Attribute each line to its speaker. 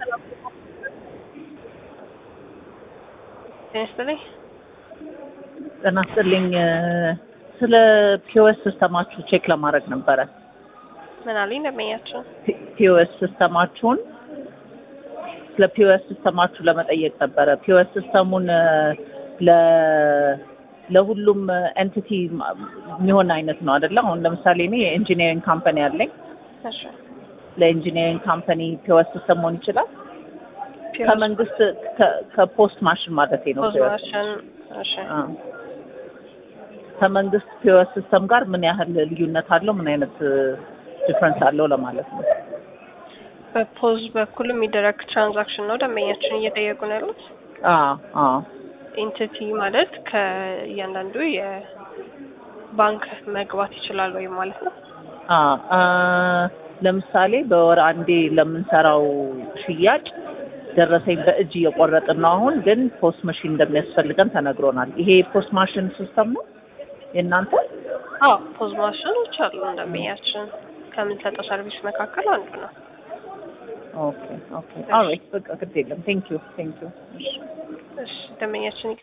Speaker 1: ይስጥልኝ።
Speaker 2: ጤና ይስጥልኝ። ስለ ፒኦኤስ ሲስተማችሁ ቼክ ለማድረግ ነበረ።
Speaker 1: ምን አሉኝ ደንበኛችን?
Speaker 2: ፒኦኤስ ሲስተማችሁን ስለ ፒኦኤስ ሲስተማችሁ ለመጠየቅ ነበረ። ፒኦኤስ ሲስተሙን ለ ለሁሉም ኤንቲቲ የሚሆን አይነት ነው አይደለ? አሁን ለምሳሌ እኔ የኢንጂኒሪንግ ካምፓኒ አለኝ።
Speaker 1: እሺ
Speaker 2: ለኢንጂኒሪንግ ካምፓኒ ፒኦኤስ ሲስተም መሆን ይችላል። ከመንግስት ከ- ከፖስት ማሽን ማለት ነው። POS
Speaker 1: ፖዝማሽን እሺ
Speaker 2: አ። ከመንግስት ፒኦኤስ ሲስተም ጋር ምን ያህል ልዩነት አለው? ምን አይነት ዲፍረንስ አለው ለማለት ነው።
Speaker 1: በፖዝ በኩል የሚደረግ ትራንዛክሽን ነው ደንበኛችን እየጠየቁ ነው ያሉት።
Speaker 2: አ አ
Speaker 1: ኢንቲቲ ማለት ከእያንዳንዱ የባንክ መግባት ይችላል ወይም ማለት ነው።
Speaker 2: አ አ ለምሳሌ በወር አንዴ ለምንሰራው ሽያጭ ደረሰኝ በእጅ እየቆረጥን ነው። አሁን ግን ፖስት ማሽን እንደሚያስፈልገን ተነግሮናል። ይሄ ፖስት ማሽን ሲስተም ነው የእናንተ?
Speaker 1: አዎ ፖዝ ማሽኖች አሉ ደንበኛችን ከምንሰጠው ሰርቪስ መካከል አንዱ ነው።
Speaker 2: ኦኬ ኦኬ ኦልራይት በቃ ግድ የለም። ቴንክ ዩ ቴንክ ዩ።
Speaker 1: እሺ ደንበኛችን